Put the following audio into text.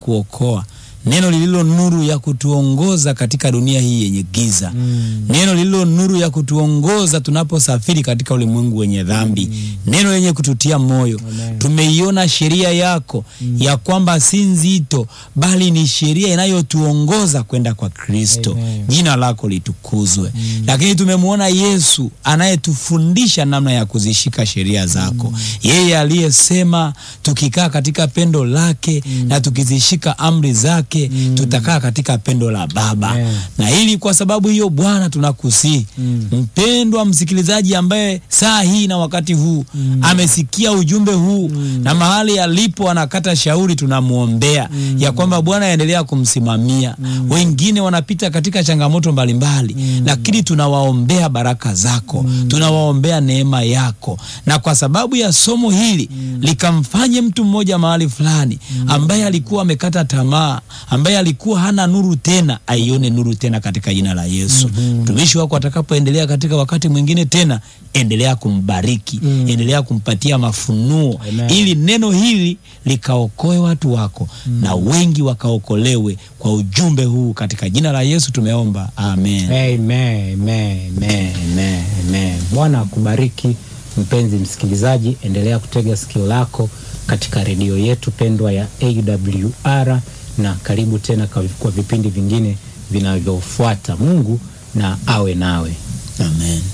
kuokoa, neno lililo nuru ya kutuongoza katika dunia hii yenye giza Mm. neno lililo nuru ya kutuongoza tunaposafiri katika ulimwengu wenye dhambi neno lenye kututia moyo Amen. tumeiona sheria yako ya kwamba si nzito bali ni sheria inayotuongoza kwenda kwa kristo Amen. jina lako litukuzwe lakini tumemwona yesu anayetufundisha namna ya kuzishika sheria zako yeye aliyesema tukikaa katika pendo lake na tukizishika amri zake tutakaa katika pendo la baba Amen. na ili kwa sababu hiyo bwana tunakusii Mm. mpendwa msikilizaji ambaye saa hii na wakati huu amesikia ujumbe huu na mahali alipo anakata shauri tunamwombea ya kwamba bwana aendelea kumsimamia wengine wanapita katika changamoto mbalimbali lakini tunawaombea baraka zako tunawaombea neema yako na kwa sababu ya somo hili likamfanye mtu mmoja mahali fulani ambaye alikuwa amekata tamaa ambaye alikuwa hana nuru tena aione nuru tena katika jina la yesu mtumishi wako atakapoendelea katika wakati mwingine tena endelea kumbariki endelea kumpatia mafunuo Amen. ili neno hili likaokoe watu wako na wengi wakaokolewe kwa ujumbe huu katika jina la yesu tumeomba amen Amen, amen, amen, amen, amen. Bwana akubariki mpenzi msikilizaji, endelea kutega sikio lako katika redio yetu pendwa ya AWR na karibu tena kwa kwa vipindi vingine vinavyofuata. Mungu na awe nawe. amen